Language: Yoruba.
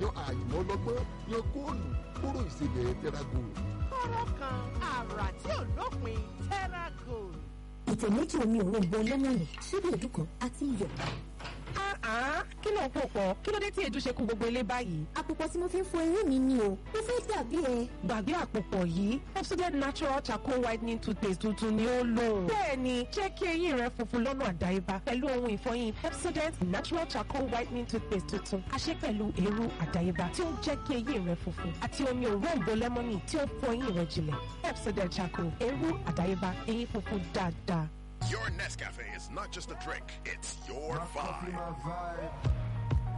yan àyùmọ́ ọlọ́gbọ́n yan góòlù kóró ìsebẹ̀ tẹ́rágò. kọ́rọ́ kan àrà tí ò lópin terra gold. ìtẹ̀ méjì omi òrombo lẹ́mọ̀nì ṣíbí èédú kan àti iyọ̀. kí ló ń pò pọ̀ kí ló dé tí èédú ṣe kún gbogbo ilé báyìí. àpòpọ̀ tí mo fi ń fọ eyín mi ni o mo fẹ́ dàbí ẹ. gbàgbé àpòpọ̀ yìí Pepsodent natural charcoal whitening toothpaste tuntun ni ó lò. bẹ́ẹ̀ni jẹ́ kí eyín rẹ funfun lọ́nà àdáyébá pẹ̀lú ohun ìfọyín Pepsodent natural charcoal whitening toothpaste tuntun àṣẹ pẹ̀lú eérú àdáyébá tí ó ń jẹ́ kí eyín rẹ funfun àti omi òróǹbó lẹ́mọ́nì tí ó ń fọ eyín rẹ jinlẹ̀ Pepsodent charcoal eérú àdáyébá eyín funfun dáadáa. Your Nescafe is not just a drink, it's your My coffee, vibe. my vibe.